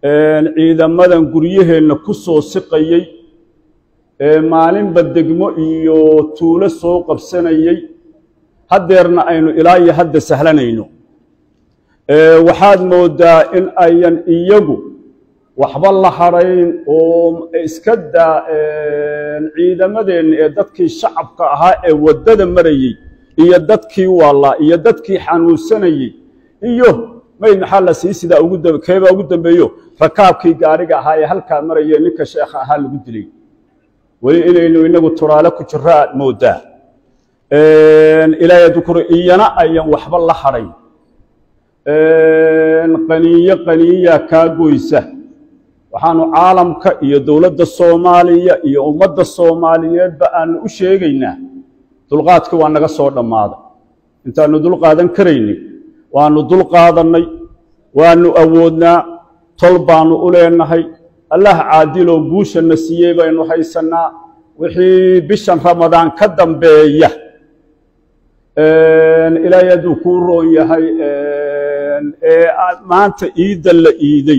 ciidamadan guryaheenna ku soo siqayey ee maalinba degmo iyo tuulo soo qabsanayey haddeerna aynu ilaa iyo hadda sahlanayno waxaad mooddaa in ayan iyagu waxba la hadhayn oo iska daa ciidamadeenna ee dadkii shacabka ahaa ee waddada marayey iyo dadkii waalaa iyo dadkii xanuunsanayey iyo mayd maxaa la sii sidaa keebaa ugu dambeeyo rakaabkii gaariga ahaa ee halkaa marayee ninka sheekha ahaa lagu dilay weli inaynu inagu turaale ku jiro aad mooddaa ilaahay dukuro iyana ayan waxba la hadhayn qaniinyo qaniinyaa kaa goysa waxaanu caalamka iyo dowladda soomaaliya iyo ummadda soomaaliyeedba aanu u sheegaynaa dulqaadkii waa naga soo dhammaaday intaanu dulqaadan karaynin waanu dulqaadannay waanu awoodnaa tol baanu u leenahay allah caadiloo guushanna siiyey baynu haysannaa wixii bishan ramadaan ka dambeeya ilaahay hadduu kuu roon yahay ee maanta iidda la iiday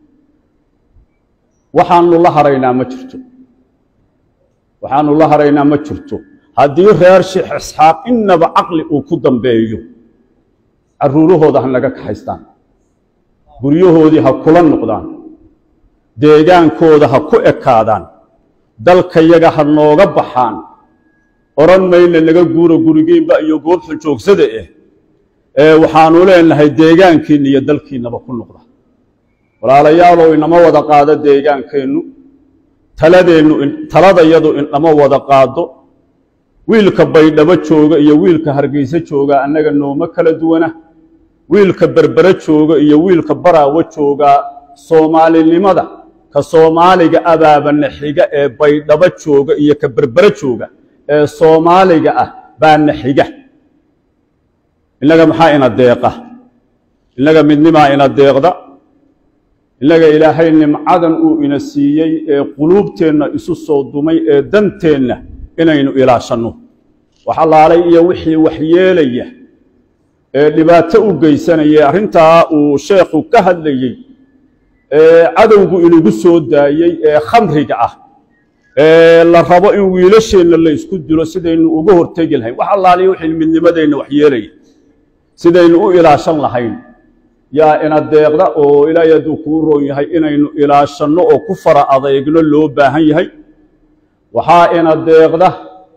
waxaanu la haraynaa ma jirto waxaanu la haraynaa ma jirto haddii reer sheekh isxaaq innaba caqli uu ku dambeeyo carruurahooda ha naga kaxaystaan guryahoodii ha kula noqdaan deegaankooda ha ku ekaadaan dalkayaga ha nooga baxaan odhan mayna naga guuro gurigeynba iyo goobxa joogsada eh ee waxaanu leenahay deegaankiinna iyo dalkiinnaba ku noqda walaalayaalow inama wada qaado deegaankeennu taladeennu taladayadu inama wada qaado wiilka baydhabo jooga iyo wiilka hargeyse jooga annaga nooma kala duwana wiilka berbere jooga iyo wiilka baraawo joogaa soomaalinimada ka soomaaliga abaabana xiga ee baydhabo jooga iyo ka berbere jooga ee soomaaliga ah baana xiga innaga maxaa ina deeqa innaga midnimaa ina deeqda innaga ilaahay nimcadan uu ina siiyey ee quluubteenna isu soo dumay ee danteenna inaynu ilaashanno wax allaalay iyo wixii waxyeelaya ee dhibaato u geysanaya arrintaa uu sheekhu ka hadlayey ee cadowgu inagu soo daayey ee khamriga ah ee la rabo in wiilasheenna la isku dilo sidaynu uga hortegi lahayn wax allaaliya wixii midnimadeenna waxyeelaya sidaynu u ilaashan lahayn yaa ina deeqda oo ilaahay hadduu kuu roon yahay inaynu ilaashanno oo ku fara adeegno loo baahan yahay waxaa ina deeqda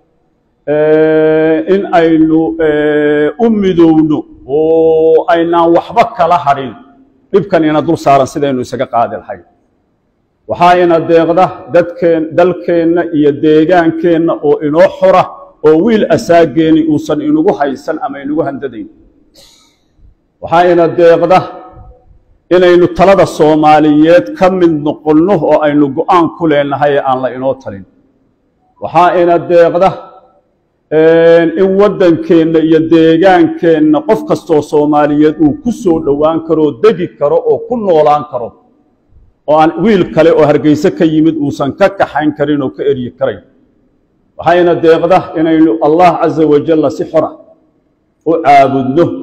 in aynu u midowno oo aynaan waxba kala hadhin dhibkan ina dul saaran sidaynu isaga qaadi lahayn waxaa ina deeqda dadkeen dalkeenna iyo deegaankeenna oo inoo xora oo wiil asaageeni uusan inugu haysan ama inugu handadayn waxaa ina deeqda inaynu talada soomaaliyeed ka mid noqonno oo aynu go'aan ku leenahay ee aan la inoo talin waxaa ina deeqda in waddankeenna iyo deegaankeenna qof kastoo soomaaliyeed uu ku soo dhowaan karoo degi karo oo ku noolaan karo oo aan wiil kale oo hargeyse ka yimid uusan ka kaxayn karin oo ka eryi karayn waxayna deeqda inaynu allah casa wajalla si xora u caabudno